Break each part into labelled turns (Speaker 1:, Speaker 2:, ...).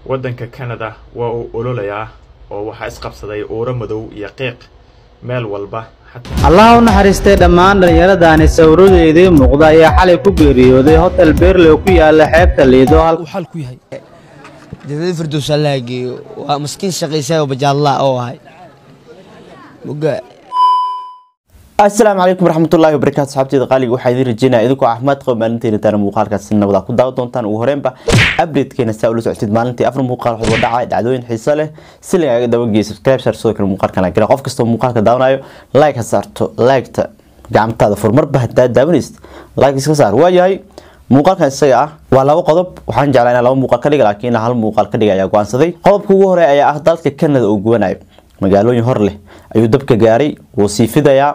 Speaker 1: waddanka Canada waa uu ololayaa oo waxaa isqabsaday uuro madow iyo qiiq meel walba
Speaker 2: allah u naxariistay dhammaan dhallinyaradani sawiradeedii muuqda ayaa xalay ku geeriyooday hotel beerley ku yaala xeebta liido
Speaker 3: uu xal ku yahay
Speaker 4: jannada firdows allaha geeyo waa maskiin shaqaysaa oo bajaallaa oo ahay muga
Speaker 5: asalaamu calaykum waraxmatullaahi wabarakaatu saxaabteeda qaaliga waxaa idiin rajeynaya idinkoo caafimaad qaba maalinteena taana muuqaalkaasi nabada ku daawa doontaan ugu horeenba updatekeena saa ula socotid maalintii afar muuqaal waxba dhacay dhacdooyin xiiso leh si lagaaga dabageeya subscribe saar sidoo kale muuqaalkan la gala qof kastoo muuqaalka daawanayo like ha saarto like-ta gacmataada furmarba hadaa daawanaysid like iska saar waayahay muuqaalkan isaga ah waa laba qodob waxaan jeclaa inaan laba muuqaal ka dhiga laakiin hal muuqaal ka dhiga ayaa go-aansaday qodobka ugu horeeya ayaa ah dalka Canada oo gubanayo magaalooyin hor leh ayuu dabka gaaray wuu sii fidayaa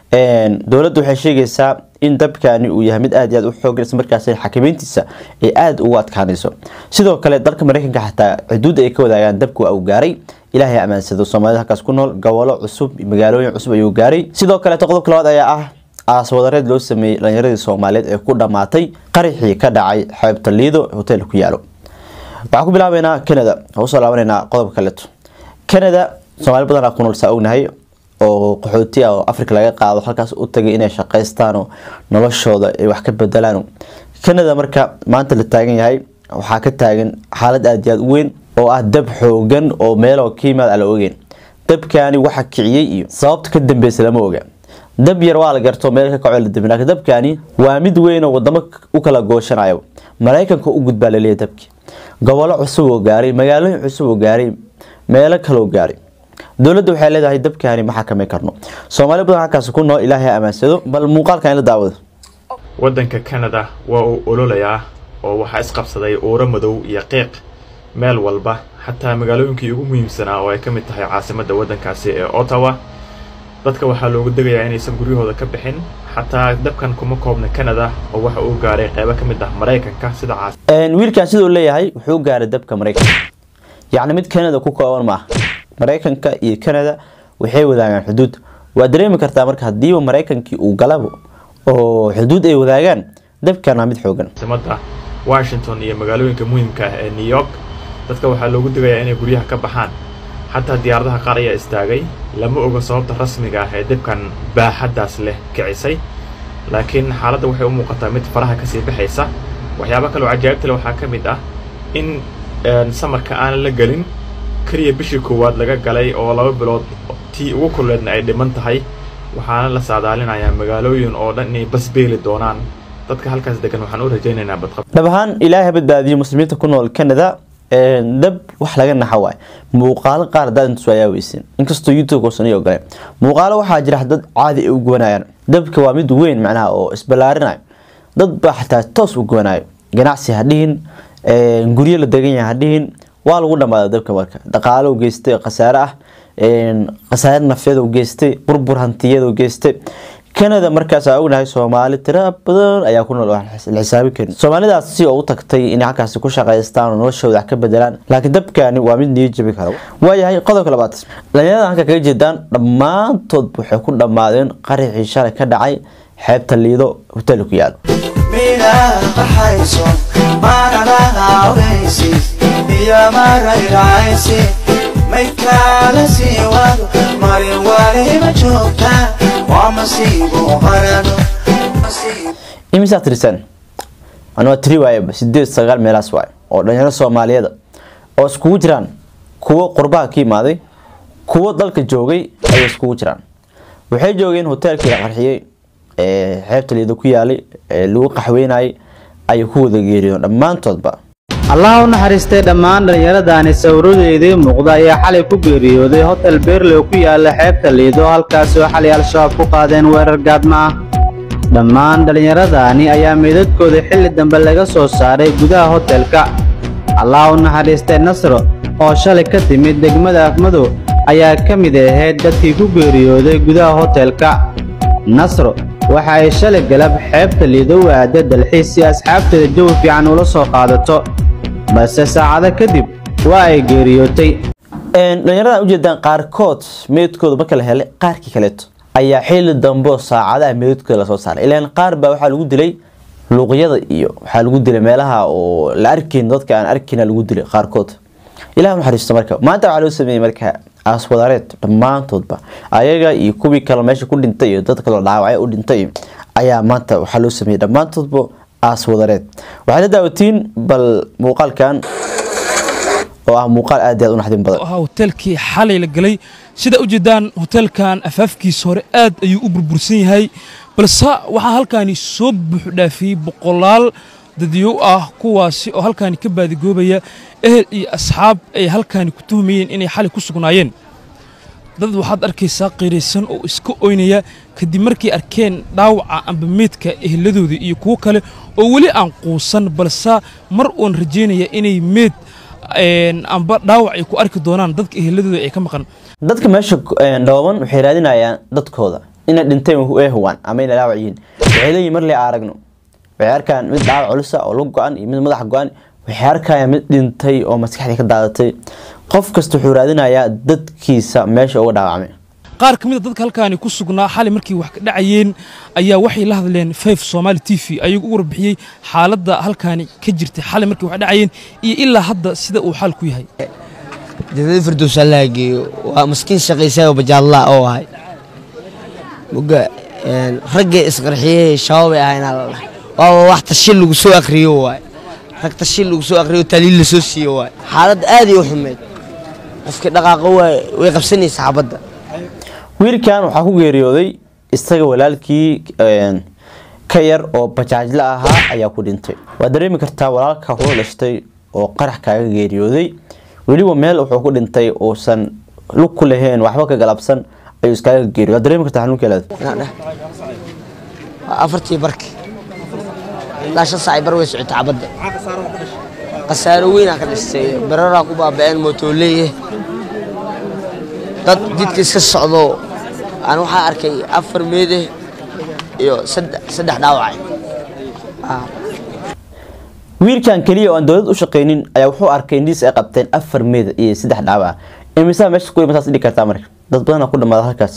Speaker 5: dowladdu waxay sheegaysaa in dabkani uu yahay mid aad iyo aad u xoogan isla markaasina xakameyntiisa ay aada ugu adkaanayso sidoo kale dalka mareykanka xataa xuduudda ay ka wadaagaan dabku waa uu gaaray ilaahay amaansado soomaalida halkaas ku nool gobolo cusub magaalooyin cusub ayuu gaaray sidoo kaleeto qodobka labaad ayaa ah aaswadareed loo sameeyey dhalinyaradii soomaaliyeed ee ku dhammaatay qaraxii ka dhacay xeebta liido hotel ku yaalo waxaan ku bilaabeynaa canada waxaan usoo laabaneynaa qodobka kaleeto canada soomaali badanaa ku nool saa ognahay oo qaxooti ah oo africa laga qaado halkaas u tagay inay shaqaystaan oo noloshooda ay wax ka bedelaan canada marka maanta la taagan yahay waxaa ka taagan xaalad aada iyo aada u weyn oo ah dab xoogan oo meeloo ka yimaad aan la ogeyn dabkani waxa kiciyey iyo sababta ka dambeysa lama oga dab yar waa la garto meel ka kaco la dabin laakiin dabkani waa mid weyn oo wadamo u kala gooshanayo maraykanka u gudbaa laleeyahay dabki gobolo cusub oo gaaray magaalooyin cusub oo gaaray meelo kaloo gaaray dowladda waxay leedahay dabkani ma xakameyn karno soomaali badan halkaas ku nool ilaahay amaansado bal muuqaalkan la daawado
Speaker 1: waddanka Canada waa uu ololayaa oo waxaa isqabsaday uuro madow iyo qiiq meel walba xataa magaalooyinkii ugu muhiimsanaa oo ay ka mid tahay caasimadda waddankaasi ee Ottawa dadka waxaa loogu degayaa inaysan guryahooda ka bixin xataa dabkan kuma koobna Canada oo waxa uu gaaray qaybo ka mid ah Mareykanka sida caas
Speaker 5: wiilkan sidoo leeyahay wuxuu gaaray dabka Mareykanka yacni mid Canada ku kooban maaha mareykanka iyo canada waxay wadaagaan xuduud waa dareemi kartaa marka hadiiba mareykankii uu galabo oo xuduud ay wadaagaan dabkana mid xoogan
Speaker 1: caasimadda Washington iyo magaalooyinka muhiimka ah ee New York dadka waxaa loogu degayaa inay guryaha ka baxaan xataa diyaaradaha qaar ayaa istaagay lama oga sababta rasmiga ah ee dabkan baaxaddaas leh kicisay laakiin xaaladda waxay u muuqataa mid faraha kasii baxaysa waxyaabo kale oo cajaa'ibta leh waxaa ka mid ah in samarka aan la gelin keliya bishii koowaad laga galay oo laba bilood tii ugu kulleedna ay dhiman tahay waxaana la saadaalinayaa magaalooyin oo dhan inay basbeeli doonaan dadka halkaas degan waxaan u rajaynaynaa badqab
Speaker 5: dhab ahaan ilaahay badbaadiyo muslimiinta ku nool canada dab wax laga naxa waay muuqaalo qaar hadaad intus ayaa weysin inkastoo youtube uusan ii ogoleen muuqaalo waxaa jira dad caadi ay u gubanayaan dabka waa mid weyn macnaha oo isballaarinayo dad baa xataa toos u gubanayo ganacsi ha dhihin guryo la degan yahay ha dhihin waa lagu dhamaaday dabka marka dhaqaalo geystay khasaare ah khasaare nafyada geystay burbur hantiyada geystay canada markaas aa ognahay soomaali tira badan ayaa ku nool la xisaabi karin soomaalidaas si oo u tagtay inay halkaasi ku shaqaystaan oo noloshooda wax ka bedelaan laakiin dabkani waa mid niyo jabi kara waayahay qodobka labaad dhalinyarada halka kaga jeedaan dhammaantood waxay ku dhammaadeen qaraxii shalay ka dhacay xeebta liido hotel ku yaalo
Speaker 6: maydkaala sii wado marin waliba joogta waa masiibo qarano
Speaker 5: imisaa tirisaan anaa tiri waayaba sideed sagaal meelaas waay oo dhalinyaro soomaaliyeeda oo iskugu jiraan kuwo qurbaha ka imaaday kuwo dalka joogay ayay iskugu jiraan waxay joogeen hoteelkii la qarxiyey ee xeebta liido ku yaalay ee lagu qaxweynayay ayay ku wada geeriyoon dhammaantoodba
Speaker 2: allah u naxariistay dhammaan dhallinyaradani sawiradeedii muuqda ayaa xalay ku geeriyooday hotel beerley ku yaala xeebta liido halkaasoo xalay al-shabaab ku qaadeen weerar gaadma ah dhammaan dhallinyaradani ayaa meydadkooda xilli dambe laga soo saaray gudaha hotelka allah u naxariistay nasro oo shalay ka timid degmada afmadow ayaa ka mid ahayd dadkii ku geeriyooday gudaha hotelka nasro waxa ay shalay galab xeebta liido u aada dalxiis si asxaabteeda jawi fiican ula soo qaadato balse saacado kadib waa ay geeriyootay
Speaker 5: dhalinyaradan ujeedaan qaarkood meydkooda marka la helay qaarkii kaleeto ayaa xili dambe oo saacadaha meydkooda lasoo saaray ilaan qaar baa waxaa lagu dilay luuqyada iyo waxaa lagu dilay meelaha oo la arkayn dadka aan arkayna lagu dilay qaarkood ilaah naxariisto marka maanta waxaa loo sameeyey marka aaswadareed dhammaantoodba ayaga iyo kuwii kale meesha ku dhintay iyo dad kaloo dhaawacay u dhintay ayaa maanta waxaa loo sameeyey dhammaantoodba aaswadareed waxay la daawatiin bal muuqaalkan oo ah muuqaal aad iyo aad u naxdin badan
Speaker 3: ahaa hoteelkii xalay la galay sida ujeedaan hoteelkan afaafkiisa hore aad ayuu u burbursan yahay balse waxaa halkaani soo buuxu dhaafiyey boqolaal dadyow ah kuwaasi oo halkaani ka baadigoobaya ehel iyo asxaab ay halkaani ku tuhmayeen inay xalay ku sugnaayeen dad waxaad arkaysaa qiiraysan oo iska oynaya kadib markay arkeen dhaawaca amba meydka eheladooda iyo kuwo kale oo weli aan quusan balse mar uun rajaynaya inay meyd amba dhaawac ay ku arki doonaan dadka eheladooda ay ka maqan
Speaker 5: dadka meesha dhooban waxay raadinayaan dadkooda inay dhinteen ee huwaan ama inay dhaawac yihiin waxay leeyihin mar le aragno waxay arkaan mid dhaawac culusa oo lug go-an iyo mid madax go-an waxay arkayaan mid dhintay oo maskaxdii ka daadatay qof kasta wuxuu raadinayaa dadkiisa meesha uga dhaawacmay
Speaker 3: qaar ka mid a dadka halkaani ku sugnaa xalay markay wax ka dhacayeen ayaa waxay la hadleen fayf somaali t v ayuu u warbixiyey xaaladda halkaani ka jirtay xalay markay wax dhacayeen iyo ilaa hadda sida uu xaalku yahay
Speaker 4: jannada firdows allaha geeyo waa maskiin shaqaysayo bajaallaa oo ahay muga raggay isqarxiyey shabaabay ahaynaa la dhahay waaba wax tashil lagu soo akriyo waay rag tashil lagu soo akriyo taliil la soo siiyo waay xaalad aad iyo u xumeed qofkii dhaqaaqo waay way qabsanaysa xabadda
Speaker 5: wiilkan waxaa ku geeriyooday isaga walaalkii ka yar oo bajaajla ahaa ayaa ku dhintay waad dareemi kartaa walaalka kula dhashtay oo qarax kaaga geeriyooday weliba meel wuxuu ku dhintay uusan lug ku lahayn waxba ka galabsan ayuu iskaaga geeriyo waad dareemi kartaa xanuunkeelaad
Speaker 4: waa afartii barki ilaa shan saac bar way socotay xabadda khasaaro weynaa ka dhistay bararaa ku baaba'een mootooleye dad jidka iska socdo aan waxaa arkay afar meede iyo saddex dhaawac
Speaker 5: wiilkan keliya oo aan dowlad u shaqaynin ayaa wuxuu arkay indhiis ay qabteen afar meed iyo saddex dhaawac imisaa meesha ku imasaas dhigi kartaa marka dad badan ku dhamaada halkaas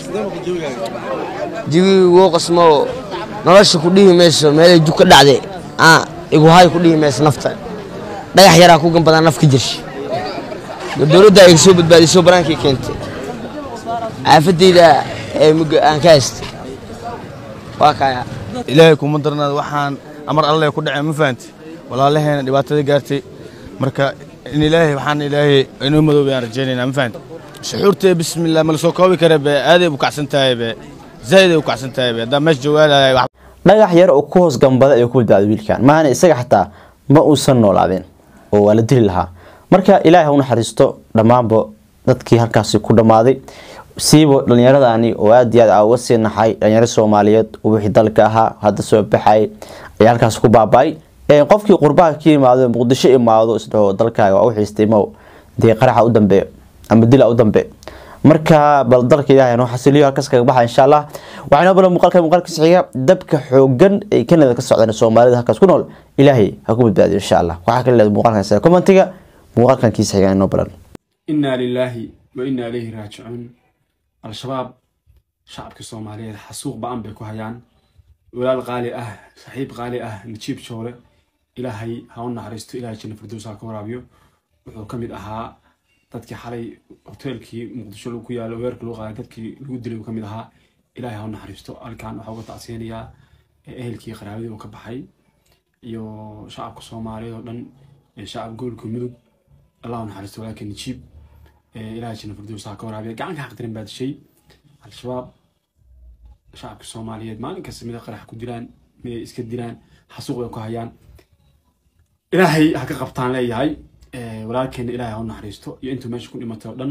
Speaker 4: jigii wuu qasmo nolosha ku dhihi mayso meelay jug ka dhacday iguhay ku dhihi mayso nafta dhagax yaraa ku ganbadaa naf ka jirshi dowladda ay soo badbaadisoo banaankii keentay caafadeyda ee mugga aan ka haystay waa kaya
Speaker 7: ilaahay kuma darnaada waxaan amar alle ku dhacay ma fahanti walaalaheena dhibaatada gaartay marka in ilaahay waxaan ilaahay inoo madoobay aan rajaynaynaa ma fahanti shuxuurtee bismillah ma la soo koobi kara be aaday u kacsan tahay be zaa'iday u kacsan tahay be haddaan meesha joogaalahay wax
Speaker 5: dhagax yar oo ku hoos gambada ayuu ku badbaaday wiilkan maahana isaga xataa ma uusan noolaadeen oo waa la dili lahaa marka ilaahay ha u naxariisto dhammaanba dadkii halkaasi ku dhammaaday siiba dhallinyaradani oo aad iyo aad aa uga sii naxay dhalinyaro soomaaliyeed oo wixii dalka ahaa hadda soo baxay ayaa halkaas ku baaba'ay qofkii qurbaha ka yimaado muqdisho imaado isdhaho dalkaaga waa u xiistay mow dee qaraxa u dambe ama dila u dambe marka bal dalka ilaahay noo xasiliyo halkaas kaga baxa insha allah waxaa inoo balan muuqaalka muuqaalka xiga dabka xoogan ee kanada ka socdaan soomaalida halkaas ku nool ilaahay ha ku badbaadiyo insha allah waxaa kale leedahay muuqaalkan isaga commentiga muuqaalkan kiisa xiga inoo balan
Speaker 8: inaa lilaahi wa inaa ilayhi raajicuun al-shabaab shacabka soomaaliyeed xasuuq ba-an bay ku hayaan walaal qaali ah saaxiib qaali ah najiib joole ilaahay ha u naxariisto ilaahay janna firdows ha ka waraabiyo wuxuu ka mid ahaa dadkii xalay hoteelkii muqdisho ku yaalo weerka lagu qaaday dadkii lagu dilay uu ka mid ahaa ilaahay ha u naxariisto halkan waxaa uga tacsiyanayaa ehelkii qaraabadii uu ka baxay iyo shacabka soomaaliyeed oo dhan shacab gobolka mudug allah u naxariisto walaalka najiib ilaahay janna firdows ha ka waraabiyo gacanka xaqdirin baa dishay al-shabaab shacabka soomaaliyeed maalin kasta mida qarax ku dilaan miday iska dilaan xasuuq bay ku hayaan ilaahay ha ka qabtaan leeyahay walaalkeena ilaahay ha u naxariisto iyo intuu meesha ku dhimatay oo dhan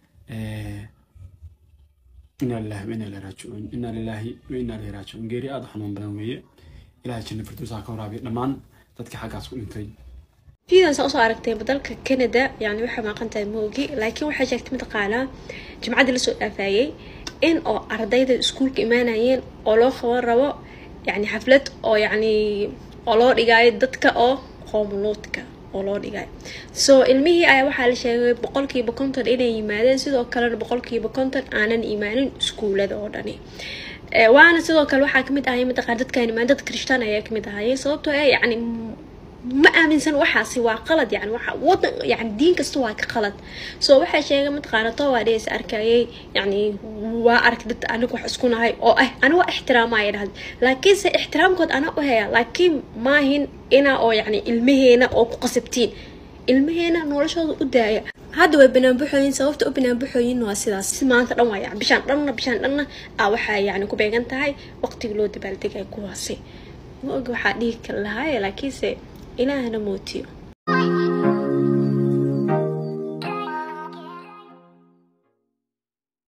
Speaker 8: inaa lillahi wa inaa ilahi raajicuun inaa lillahi wa inaa ilahi raajicuun geeri aada u xanuun badan weeye ilaahay janna firdows ha ka waraabiyo dhammaan dadkii xaggaas ku dhintay
Speaker 9: fiidan saa usoo aragtay dalka canada yani waxay maaqan tahay moogi laakiin waxay sheegtay mataqaanaa jimcaddii lasoo dhaafayey in oo ardayda iskuulka imaanayeen oo loo qaban rabo yani xaflad oo yani oo loo dhigaayo dadka oo qoomuluudka oo loo dhigayo so ilmihii ayaa waxaa la sheegay boqolkiiba konton inay yimaadeen sidoo kalena boqolkiiba konton aanan imaanin iskuulada oo dhani waana sidoo kale waxaa kamid ahay mataqaan dadkaan imaan dad krishtaan ayaa kamid ahayay sababtoo eh yani ma aaminsan waxaasi waa qalad yani waxa wadan yani diin kasta waa ka qalad so waxaa sheegay mataqaana to waa dhees arkayay yani waa ark dad aniga wax isku nahay oo ah ana waa ixtiraamaya dhahda laakiinse ixtiraamkood anaa u haya laakiin maahin inaa oo yani ilmaheena oo ku qasabtiin ilmaheena noloshooda u daaya hadda way banaanbaxooyin sababta u banaanbaxooyin waa sidaas maanta dhan waa yani bishaan dhanna bishaan dhanna aa waxaa yani ku beegan tahay waqtiga loo dabaaldegay kuwaasi ma ogi waxaa dhihi kar lahaaye laakiinse ilaahana mootiyo